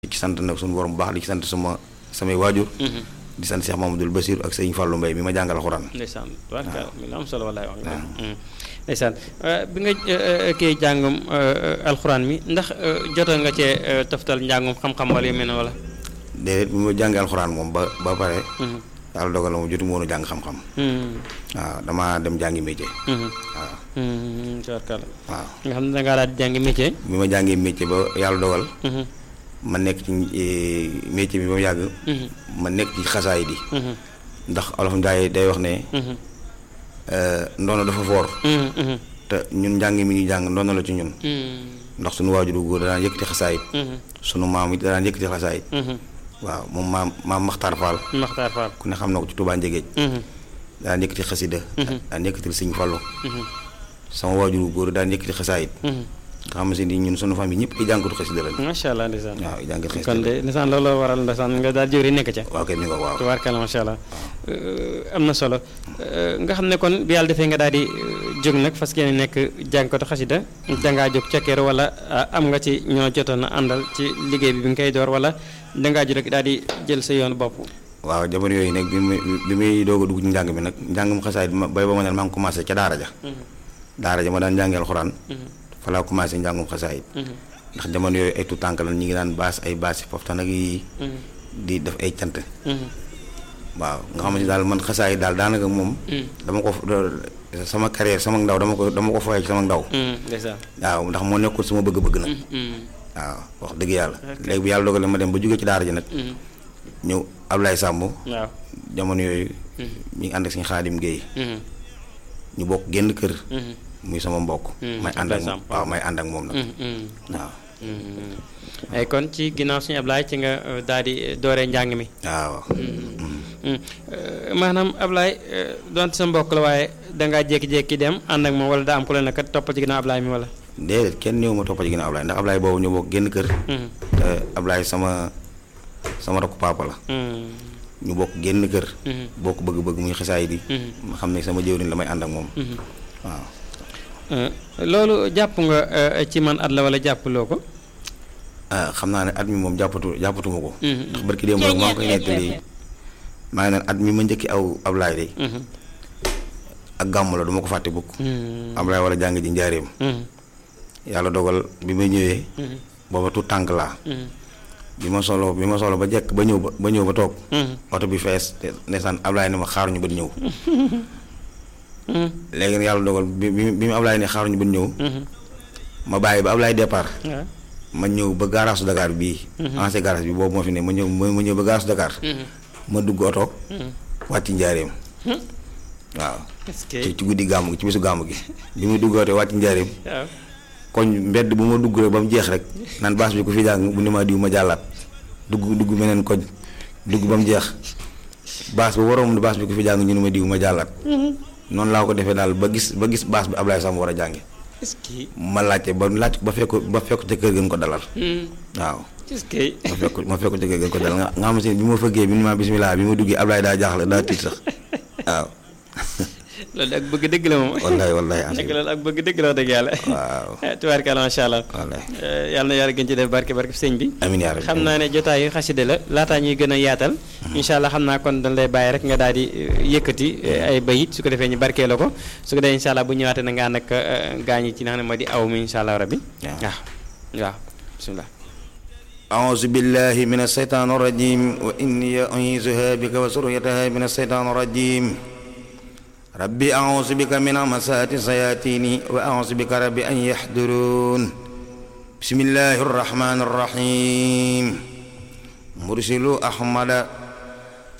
ci sant nag suñu borom bu baax di ci sant sama samay waajur di sant Cheikh Mamadou Bassir ak sëñ Fallou Mbaye mi ma jàngal alxuraan ndeysaan tubaarkalla mi la am solo wallaay wax nga ndeysaan bi nga kii jàngum alxuraan mi ndax jotoon nga cee toftal njàngum xam-xam wala yu mel ne wala déedéet bi ma jàngee alxuraan moom ba ba pare yàlla dogal na moom jotu ma woon a jàng xam-xam waaw damaa dem jàngi métier waaw tubaarkalla waaw nga xam ne dangaa daal di jàngi métier bi ma jàngee métier ba yàlla dogal ma nekk ci métier bi ba mu yàgg ma nekk ci xasaay di ndax olof Njaay day wax ne ndono dafa foor te ñun njàng mi ñu jàng ndono la ci ñun ndax suñu waajur bu góor danaan yëkkati xasaayit sunu maam it danaan yëkkati xasaayit waaw moom maam maam Maxtaar Fall Maxtaar Fall ku ne xam na ko ci Touba Njëgéej daan yëkkati xasida daan yëkkati Sëñ Fallu sama waajur bu góor daan yëkkati xasaayit nga xam si ni ñun sunu famille ñëpp ay jàngatu xasida lañ macha allah ndeysaan waaw ay jàngatu xasida kon de ndeysaan loolu waral ndeysaan nga daal jëwri nekk ca waaw kay mi nga waaw tubaarkalla macha allah am na solo nga xam ne kon bi yàlla defee nga daal di jóg nag fas yéene nekk jàngkatu xasida dangaa jóg cekkeer wala am nga ci ñoo jotoon a àndal ci liggéey bi bi nga koy door wala dangaa jóg rek daal di jël sa yoonu bopp waaw jamono yooyu nag bi muy bi muy doog a dugg ci njàng mi nag njàngum xasaay bi ma bay ba ma ne maa ngi commencé ca daara ja daara ja ma daan jàngee alxuraan fa laa commencé njàngum xasaayit ndax jamono yooyu ay tuut tànk la ñi ngi daan baas ay baas yi foofu nag yi di def ay cant waaw nga xamante daal man xasaayit daal daanaka moom dama ko sama carrière sama ndaw dama ko dama ko fooyee ci sama ndaw waaw ndax moo nekkul sama bëgg-bëgg nag waaw wax dëgg yàlla léegi bu yàlla dogalee ma dem ba jóge ci daara ji nag ñëw Ablaye Samb waaw jamono yooyu mi ngi ànd ak suñu xaadim Guèye ñu bokk génn kër muy sama mbokk may ànd ak moom waaw may ànd ak moom nag waaw ay kon ci ginnaaw suñu Ablaye ci nga daal di dooree njàng mi waaw maanaam Ablaye donte sa mbokk la waaye dangaa jékki-jékki dem ànd ak moom wala daa am ku la ne kat topp ci ginnaaw Ablaye mi wala déedéet kenn ñëw ma toppa ci ginnaaw Ablaye ndax Ablaye boobu ñu bokk génn kër te Ablaye sama sama rakku papa la ñu bokk génn kër bokk bëgg-bëgg muy xasaay di ma xam ne sama jëwriñ la may ànd ak moom waaw loolu jàpp nga ci man at la wala jàppaloo ko ah xam naa ne at mi moom jàppatu jàppatuma ko ndax barki démb rek maa ngi koy nettali maa ngi naan at mi ma njëkki aw Ablaye de ak gàmm la du ma ko fàtte bukk Ablaye war a jàng ji njaareem yàlla dogal bi ma ñëwee booba tu tànk laa bi ma solo bi ma solo ba jekk ba ñëw ba ba ñëw ba toog oto bi fees ndeysaan Ablaye ne ma xaaruñu ba ñëw léegi nag yàlla dogal bi bi bi mu Ablaye ne xaaruñu ba ñëw ma bàyyi ba Ablaye départ ma ñëw ba garage Dakar bii ancien garage bi boobu moo fi ne ma ñëw ma ñëw ba garage Dakar ma dugg oto wàcc njaareem waaw ci ci guddi gàmmu gi ci bisu gàmmu gi bi muy dugg oto wàcc njaareem koñ mbedd bu ma dugg rek ba mu jeex rek naan baas bi ku fi jàng bu ni ma diw ma jàllaat dugg dugg meneen koñ dugg ba mu jeex baas ba waroon baas bi ku fi jàng ñu ni ma diw ma jàllaat noonu laa ko defee daal ba gis ba gis baas bi Ablaye Samb war a jànge ma laajte ba laaj ba fekk ba fekk ca kër gën ko dalal waaw ma fekk ma fekk ca kër gën ko dalal nga nga xam ne bi ma fëggee bi ni ma bismillah bi ma duggee Ablaye daa jaaxle daa tiit sax waaw loolu ak bëgg dëgg la moom. wallaay wallaay nekk loolu ak bëgg dëgg la wax dëgg yàlla. waaw tubaarkalla macha allah. wallaay yàlla na yàlla gën ci def barke barke sëñ bi. amiin yaa rabbi xam naa ne jotaayu xaside la laataa ñuy gën a yaatal. incha allah xam naa kon dañ lay bàyyi rek nga daal di yëkkati ay bayit su ko defee ñu barkee la ko su ko defee incha allah bu ñëwaatee na nga ànd ak gaañ yi ci nga xam ne moo di aw mi incha allah rabbi. waaw waaw bisimilah. أعوذ بالله من الشيطان الرجيم وإني أعيذها بك وسريتها من الشيطان الرجيم ربي أعوذ بك من همسات الشياطين وأعوذ بك ربي أن يحضرون بسم الله الرحمن الرحيم مرسل أحمد